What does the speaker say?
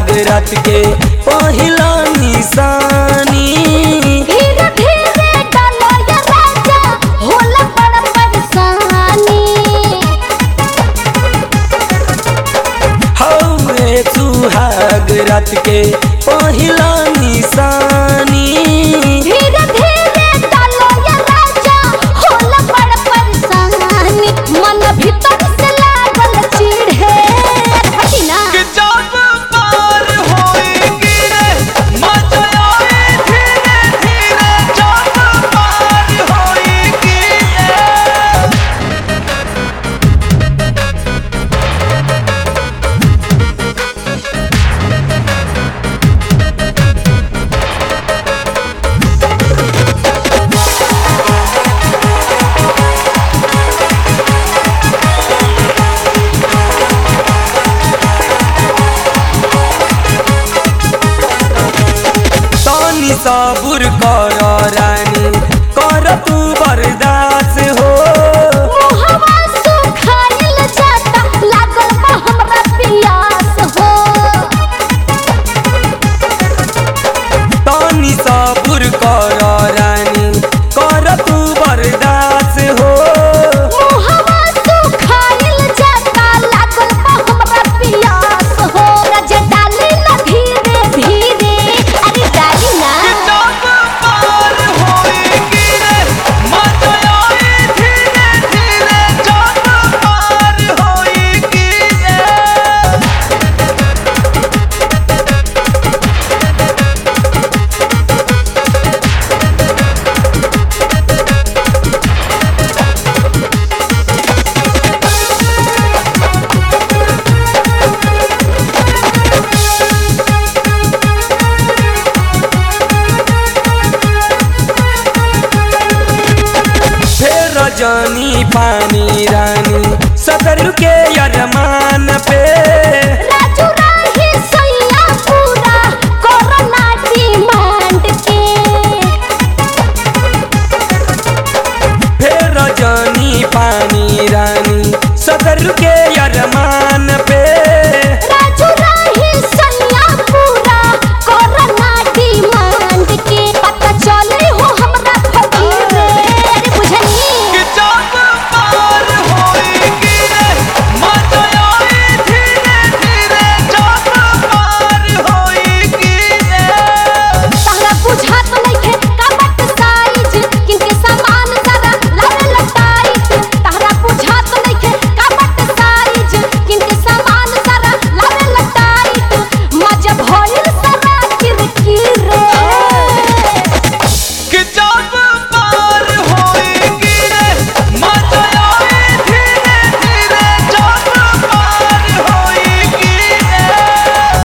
सुहाग रात के पहिला निशानी धीरे धीरे डालो ये राजा होला बड़ा परेशानी हौरे सुहाग रात के पहिला निशानी धीरे धीरे डालो ये राजा होला बड़ा परेशानी मन भीतर से लागल चिढ़े हटी ना कि जब पार होएगी रे मजा आए धीरे धीरे जब पार होएगी रे तनी सबुर कर रानी कर तू बर्दाश्त हो मुहवा सुखाइल जाता लागल बा हमरा पियास हो तनी सबुर कर रानी कर तू बर्दाश्त हो मुहवा सुखाइल जाता लागल बा हमरा पियास हो रज डाली ना धीरे धीरे अरे डाली ना जब पार होएगी रे मजा आए धीरे धीरे जब पार होएगी रे फेर जानी पानी रानी सतर के